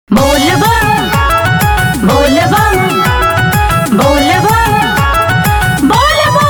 बोलबम बोलबम बोलबम बोलबम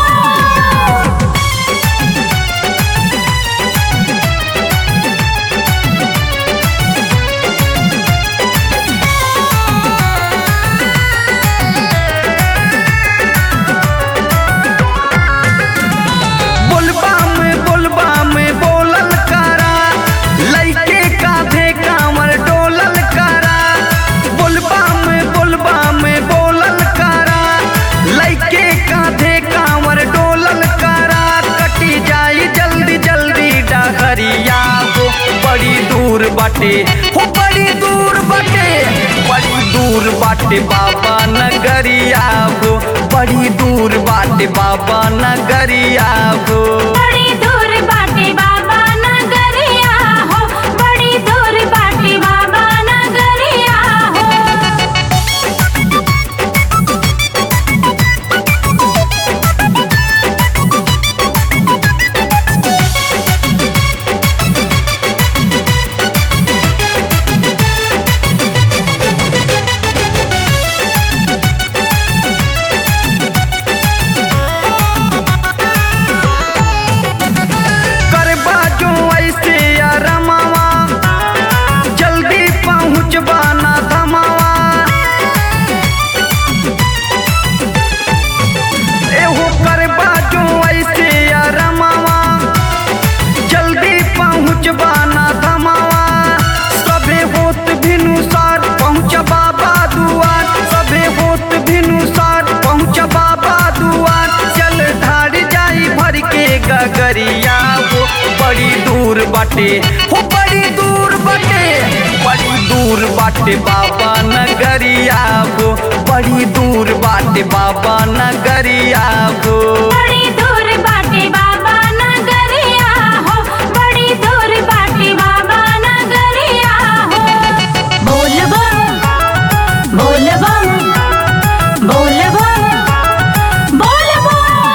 बोलबा में बोलबा में बोलल करा लइके कांधे कांवर डोलल करा बोलबा में बोलबा में बोलल करा लइके कांधे कांवर डोलल करा कटी जाई जल्दी जल्दी डहरिया हो बड़ी दूर बाटे हो बड़ी दूर बाटे बड़ी दूर बाटे बाबा नगरिया हो बड़ी दूर बाटे बाबा नगरिया हो बड़ी दूर बाटे बाबा नगरिया हो बड़ी दूर बाटे बाबा नगरिया हो करबा जो ऐसे या रमावा जल्दी पहुँचबा ना धमावा एहो करबा जो ऐसे या रमावा जल्दी पहुँचबा ना धमावा सभे होत भिनुसार पहुँच बाबा दुआर सभे होत भिनुसार पहुँच बाबा दुआर चल ढार जाई भर के गगरिया हो बड़ी दूर बाटे हो बड़ी दूर बाटे बड़ी दूर बाटे बाबा नगरिया हो बड़ी दूर बाटे बाबा नगरिया हो बड़ी दूर बाटे बाबा नगरिया हो बड़ी दूर बाटे बाबा नगरिया हो बोलबम बोलबम बोलबम बोलबम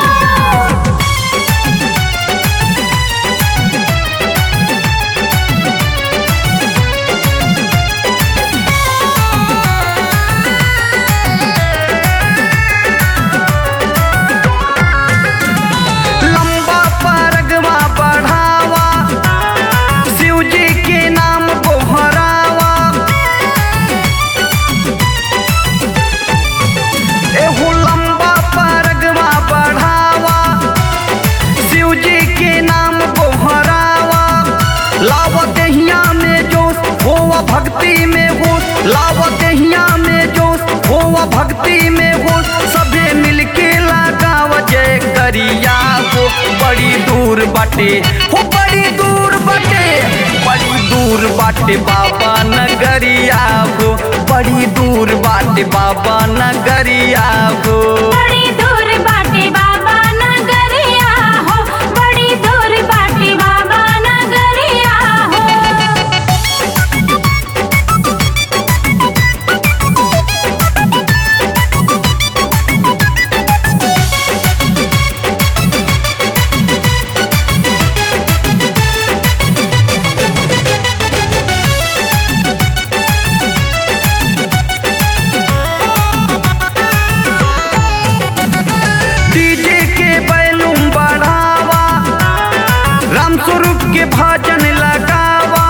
लंबा परगवा बढ़ावा शिव जी के नाम बोहरावा एहो लंबा परगवा बढ़ावा शिव जी के नाम बोहरावा लाव दहिया में जोश होवा भक्ति में होश लाव दहिया में जोश होवा भक्ति में होश सभे मिलके लगाव जय करिया हो बड़ी दूर बाटे हो बड़ी दूर बाटे बड़ी दूर बाटे बाबा नगरिया हो बड़ी दूर बाटे बाबा नगरिया हो बड़ी दूर बाटे बाबा नगरिया हो बड़ी दूर बाटे बाबा नगरिया हो डीजे के बैलूम बढ़ावा राम स्वरूप के भजन लगावा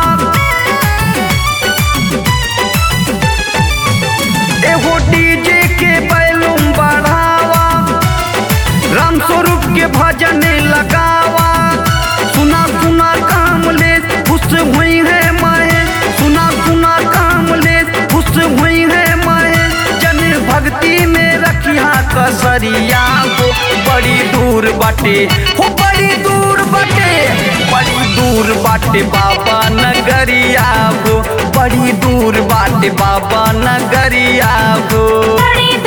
एहो डीजे के बैलूम बढ़ावा राम स्वरूप के भजन लगावा सुना सुना काम ले खुश हुई है माए सुना सुना काम ले खुश हुई है माए जन भक्ति में रखिया कसरिया हो बड़ी दूर बाटे हो बड़ी दूर बाटे बड़ी दूर बाटे बाबा नगरिया हो बड़ी दूर बाटे बाबा नगरिया हो बड़ी